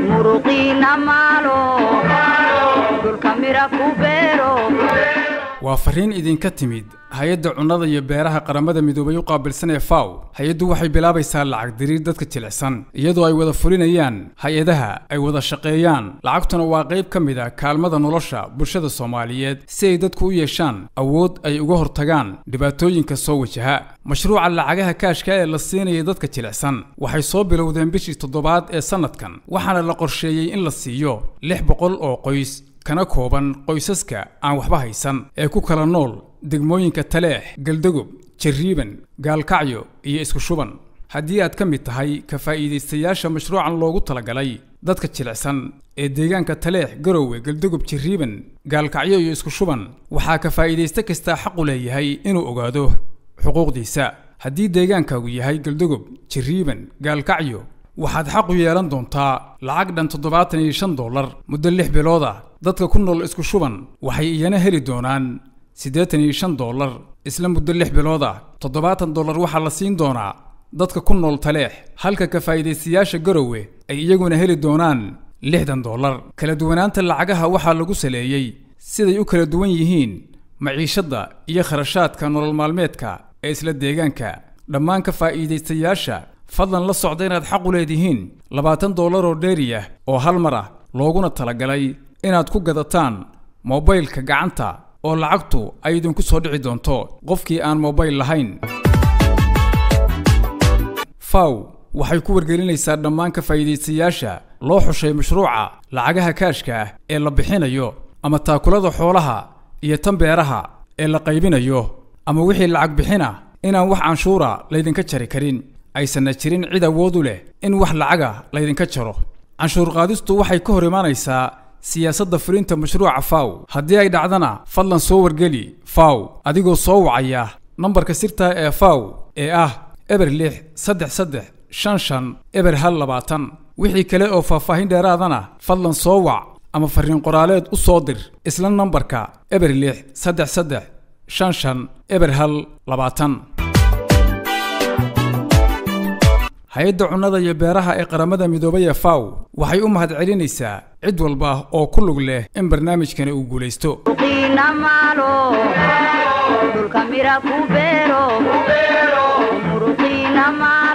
muruqiina maalo dhulka mira ku beero waa fariin idinka timid hay-adda cunnada iyo beeraha qaramada midoobay u qaabilsan ee faw hay-addu waxay bilaabaysaa lacag diriir dadka jilicsan iyadoo ay wada fulinayaan hay-adaha ay wada shaqeeyaan lacagtuna waa qayb ka mid a kaalmada nolosha bulshada soomaaliyeed si ay dadku u yeeshaan awood ay uga hortagaan dhibaatooyinka soo wajaha mashruuca lacagaha kaashka ee la siinaya dadka jilicsan waxay soo bilowdeen bishii toddobaad ee sannadkan waxaana la qorsheeyey in la siiyo lix boqol oo qoys kana kooban qoysaska aan waxba haysan ee ku kala nool degmooyinka taleex galdagob jarriiban gaalkacyo iyo isku shuban haddii aad ka mid tahay ka faa'iidaystayaasha mashruucan loogu talagalay dadka jilicsan ee deegaanka taleex garowe galdagob jarriiban gaalkacyo iyo isku shuban waxaa ka faa'iidaysta kastaa xaqu leeyahay inuu ogaado xuquuqdiisa haddii deegaankaagu yahay galdagob jarriiban gaalkacyo waxaad xaq u yeelan doontaa lacag dhan toddobaatan iyo shan dollar muddo lix bilood ah dadka ku nool isku shuban waxay iyana heli doonaan siddeetan iyo shan dollar isla muddo lix bilood ah toddobaatan dollar waxaa la siin doonaa dadka ku nool taleex halka ka faa'iidaystayaasha garowe ay iyaguna heli doonaan lixdan dollar kala duwanaanta lacagaha waxaa lagu saleeyey siday u kala duwan yihiin maciishadda iyo kharashaadka nolol maalmeedka ee isla deegaanka dhammaan ka faa'iidaystayaasha fadlan la socda inaad xaq u leedihiin labaatan dollar oo dheeri ah oo hal mar ah looguna talagalay inaad ku gadataan mobaylka gacanta oo lacagtu ay idinku soo dhici doonto qofkii aan mobayl lahayn faw waxay ku wargelinaysaa dhammaan ka faa'iidaystayaasha loo xushay mashruuca lacagaha kaashka ah ee la bixinayo ama taakulada xoolaha iyo tan beeraha ee la qaybinayo ama wixii lacag bixina inaan wax canshuura laydinka jari karin aysanna jirin cid awood u leh in wax lacaga laydinka jaro canshuur qaadistu waxay ka hor imaanaysaa siyaasadda fulinta mashruuca faw haddii ay dhacdana fadlan soo wargeli faw adigoo soo wacaya nambarka sirta ee faw ee ah eber lix saddex saddex shan shan eber hal labaatan wixii kale oo faahfaahin dheeraadana fadlan soo wac ama farriin qoraaleed u soo dir isla nambarka eber lix saddex saddex shan shan eber hal labaatan hay-adda cunnada iyo beeraha ee qaramada midoobay ee faw waxay u mahadcelinaysaa cid walba oo ku lug leh in barnaamijkani uu guulaysto muruqiina maalo dhulka mira ku beero muruqiina maalo